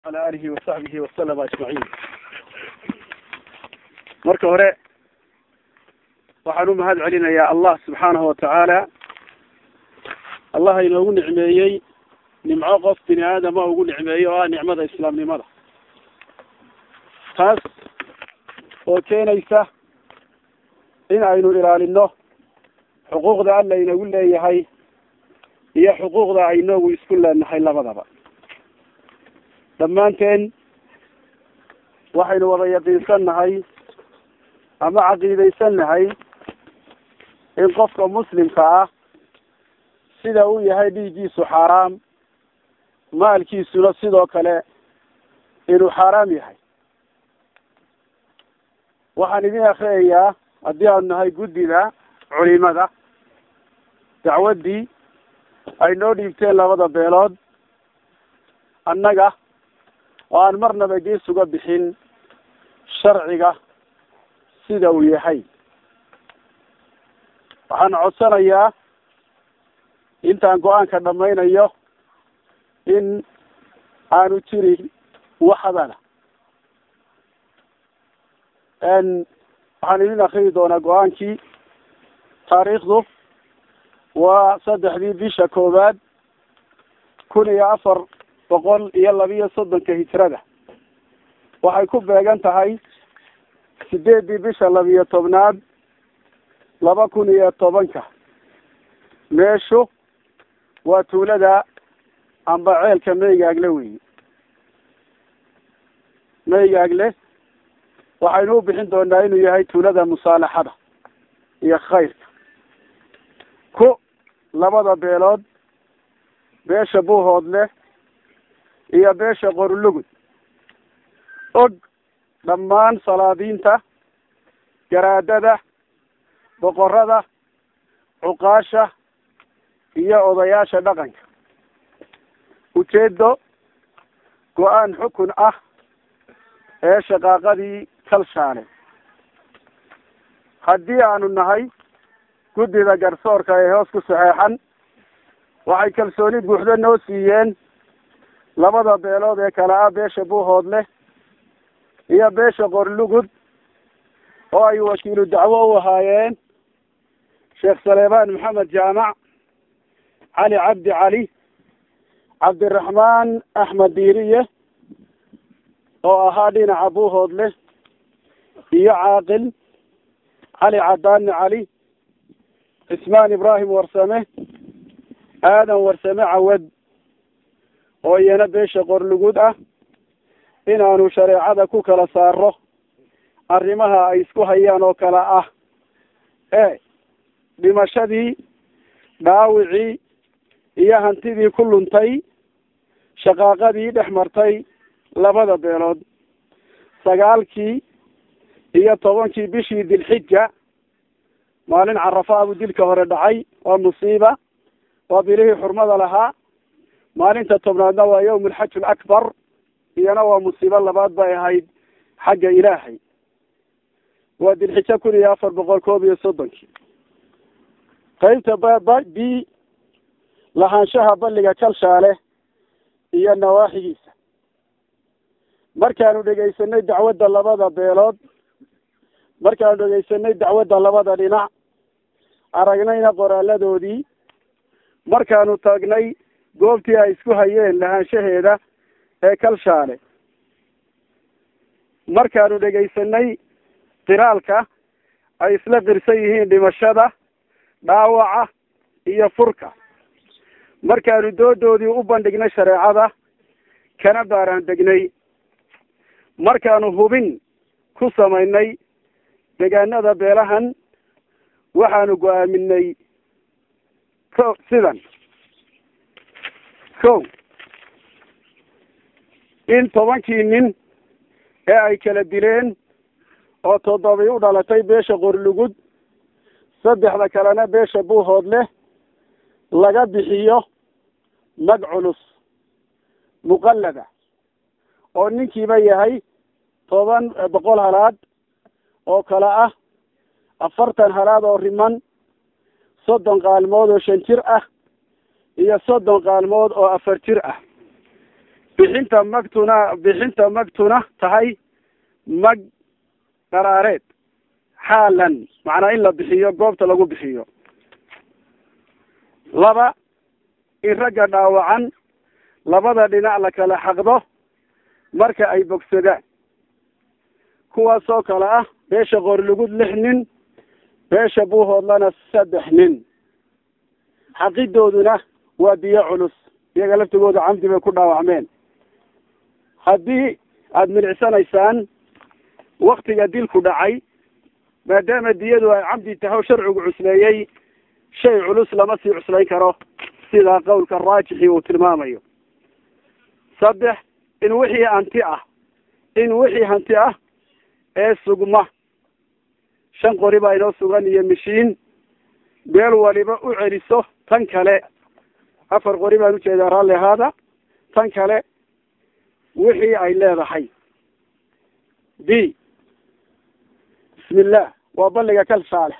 ala alihi wasaxbihi wasalama ajmaciin marka hore waxaan u mahad celinayaa allah subxaanahu watacaala allah inoogu nicmeeyey nimco qof bini aadama ugu nicmeeyey oo ah nicmada islaamnimada taas oo keenaysa in aynu ilaalino xuquuqda alla inagu leeyahay iyo xuquuqda aynoogu isku leenahay labadaba dhammaanteen waxaynu wada yaqiinsannahay ama caqiidaysannahay in qofka muslimka ah sida uu yahay dhiiggiisu xaaraam maalkiisuna sidoo kale inuu xaaraam yahay waxaan idin akriyayaa haddii aanu nahay guddida culimada dacwaddii ay noo dhiibteen labada beelood annaga oo aan marnaba gees uga bixin sharciga sida uu yahay waxaan codsanayaa intaan go-aanka dhamaynayo in aanu jirin waxdana waxaan idin akriyi doonaa go-aankii taariikhdu waa saddexdii bisha koowaad kun iyo afar boqol iyo labiyo soddonka hijrada waxay ku beegan tahay sideeddii bisha labiyo tobnaad laba kun iyo tobanka meeshu waa tuulada amba ceelka meygaagle weyi meygaagle waxaynu u bixin doonaa inuu yahay tuulada musaalaxada iyo khayrka ku labada beelood beesha buuhoodle iyo beesha qorlugud og dhammaan salaadiinta garaadada boqorada cuqaasha iyo odayaasha dhaqanka ujeedo go-aan xukun ah ee shaqaaqadii kalshaale haddii aanu nahay guddida garsoorka ee hoos ku saxeexan waxay kalsooni buuxdo noo siiyeen labada beelood ee kale ah beesha buuhoodle iyo beesha qorlugud oo ay wakiilu dacwo u ahaayeen sheekh saleebaan maxamed jaamac cali cabdi cali cabdiraxmaan axmed diiriye oo ahaa dhinaca buuhoodle iyo caaqil cali cadaani cali cismaan ibraahim warsame aadan warsame cawad oo iyana beesha qorlugud ah inaanu shareecada ku kala saaro arrimaha ay isku hayaan oo kale ah e dhimashadii dhaawicii iyo hantidii ku luntay shaqaaqadii dhex martay labada beelood sagaalkii iyo tobankii bishii dilxija maalin carafa buu dilka hore dhacay waa musiiba waa bilihii xurmada lahaa maalinta tobnaadna waa yawm alxaj alakbar iyana waa musiibo labaad bay ahayd xagga ilaahay waa dilxijo kun iyo afar boqol koob iyo soddonkii qaybta baba b lahaanshaha balliga kalshaale iyo nawaaxigiisa markaanu dhegaysanay dacwadda labada beelood markaanu dhegaysanay dacwadda labada dhinac aragnayna qoraaladoodii markaanu taagnay goobtii ay isku hayeen lahaanshaheeda ee kalshaale markaanu dhegaysanay qiraalka ay isla qirsan yihiin dhimashada dhaawaca iyo furka markaanu doodoodii u bandhignay shareecada kana baaraan degnay markaanu hubin ku samaynay deegaanada beelahan waxaanu go-aaminay ko sidan ko in tobankii nin ee ay kala dileen oo toddobii u dhalatay beesha qorlugud saddexda kalena beesha buuhoodle laga bixiyo mag culus muqallada oo ninkiiba yahay toban boqol halaad oo kale ah afartan halaad oo riman soddon qaalmood oo shan jir ah iyo soddon qaalmood oo afar jir ah bixinta magtuna bixinta magtuna tahay mag qaraareed xaalan macnaa in la bixiyo goobta lagu bixiyo laba in ragga dhaawacan labada dhinac la kala xaqdo marka ay bogsadaan kuwaasoo kale ah beesha qoorlugud lix nin beesha buuhoodlana saddex nin xaqidooduna waa biyo culus iyaga laftigooda camdi bay ku dhaawacmeen haddii aada milicsanaysaan waktiga dilku dhacay maadaama diyadu ay camdi tahay o sharcigu cusleeyey shay culus lama sii cuslayn karo sida qowlka raajixi uu tilmaamayo saddex in wixii hanti ah in wixii hanti ah ee sugma shan qori baa inoo sugan iyo mishiin beel waliba u celiso tan kale afar qori baan ujeedaa raalli ahaada tan kale wixii ay leedahay b bismi illah waa balliga kal saalex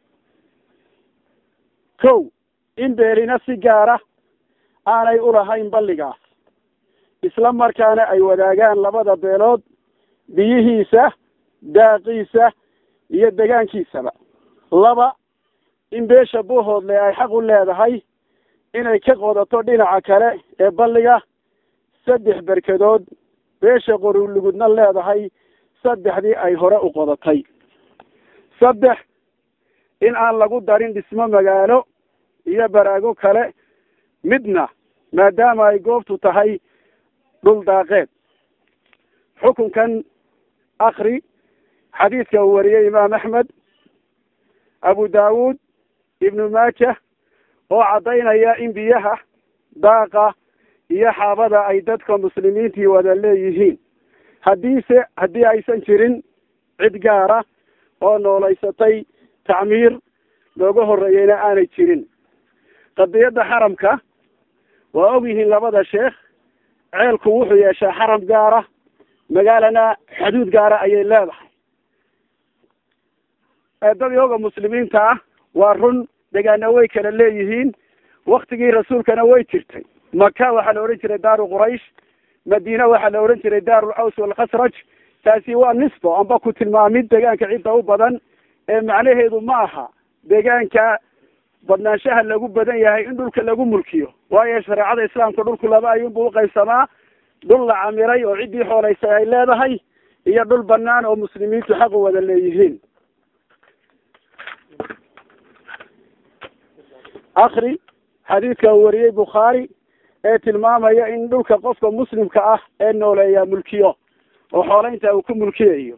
kow in beelina si gaara aanay ulahayn balligaas isla markaana ay wadaagaan labada beelood biyihiisa daaqiisa iyo degaankiisaba laba in beesha buuhoodle ay xaq u leedahay inay ka qodato dhinaca kale ee balliga saddex berkadood beesha qorulugudna leedahay saddexdii ay hore u qodatay saddex in aan lagu darin dhismo magaalo iyo baraago kale midna maadaama ay goobtu tahay dhul daaqeed xukunkan akri xadiidka uu wariyey imaam axmed abu daawuud ibnu maaja oo caddaynaya in biyaha daaqa iyo xaabada ay dadka muslimiintii wada leeyihiin haddiise haddii aysan jirin cid gaara oo noolaysatay tacmiir looga horreeyeyna aanay jirin qadiyadda xaramka waa og yihiin labada sheekh ceelku wuxuu yeeshaa xaram gaara magaalana xuduud gaara ayay leedahay dad yooga muslimiinta ah waa run degaana way kala leeyihiin waktigii rasuulkana way jirtay maka waxaa la odhan jiray daaru quraysh madiina waxaa la odhan jiray daaru aws walkhasraj taasi waa nisbo amba ku tilmaamid degaanka cidda u badan ee macnaheedu ma aha degaanka badnaanshaha lagu badan yahay in dhulka lagu mulkiyo waayo shareecada islaamka dhulku laba ayuunbu uqaybsamaa dhul la camiray oo ciddii xooleysay ay leedahay iyo dhul banaan oo muslimiintu xaq u wada leeyihiin akri xadiidka uu wariyey bukhaari ee tilmaamaya in dhulka qofka muslimka ah ee nooleeyaa mulkiyo oo xooleynta uu ku mulkiyayo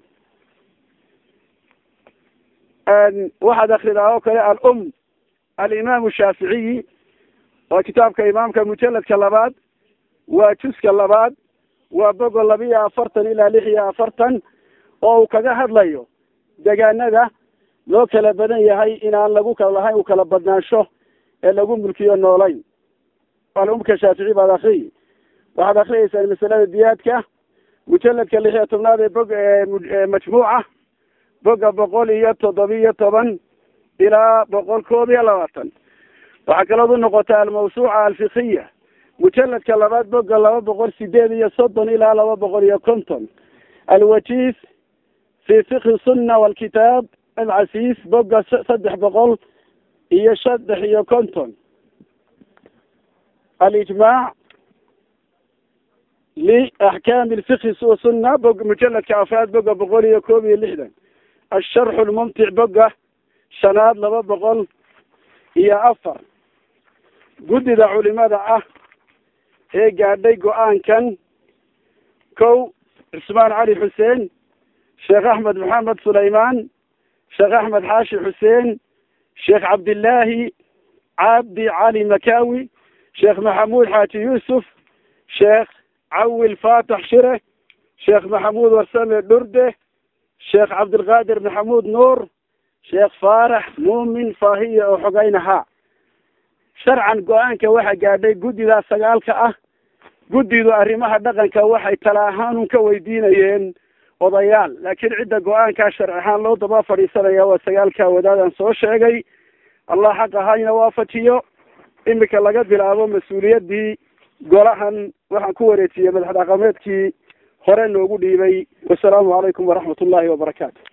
waxaad akridaa oo kale alum alimaamu shaaficiyi waa kitaabka imaamka mujaladka labaad waa juska labaad waa bogo laba iyo afartan ilaa lix iyo afartan oo uu kaga hadlayo degaanada loo kala badan yahay inaan lagu kala lahayn u kala badnaansho ee lagu mulkiyo noolayn alumka shaafici baad akriyi waxaad akriyeysaan masalada diyaadka mujaladka lix iyo tobnaad ee bog majmuuca boga boqol iyo toddobiyo toban ilaa boqol koob iyo labaatan waxaa kalood u noqotaa almawsuuca alfikiya mujaladka labaad boga laba boqol sideed iyo soddon ilaa laba boqol iyo konton alwajiis fi fikhi sunna walkitaab alcasiis boga saddex boqol iyo saddex iyo konton alijmaac liaxkaami lfikhi sunna bog mujaladka afraad boga boqol iyo koob iyo lixdan asharxu lmumtic boga shanaad laba boqol iyo afar guddida culimada ah ee gaadhay go-aankan kow cusmaan cali xuseen sheekh axmed maxamed sulaymaan sheekh axmed xaashi xuseen sheekh cabdillaahi cabdi cali makawi sheekh maxamuud xaaji yuusuf sheekh cawil faatax shire sheekh maxamuud warsame dhurde sheekh cabdilqaadir maxamuud nuur sheekh faarax muumin faahiya oo xogaynahaa sharcan go-aanka waxaa gaadhay guddidaa sagaalka ah guddidu arrimaha dhaqanka waxay tala ahaanun ka weydiinayeen odayaal laakiin cidda go-aankaa sharci ahaan loo daba fadhiisanaya waa sagaalka wadaadaan soo sheegay allah xaq ahayna waafajiyo imika laga bilaabo mas-uuliyaddii golahan waxaan ku wareejiyey madax dhaqameedkii hore noogu dhiibay wasalaamu calaykum waraxmat ullahi wabarakaatu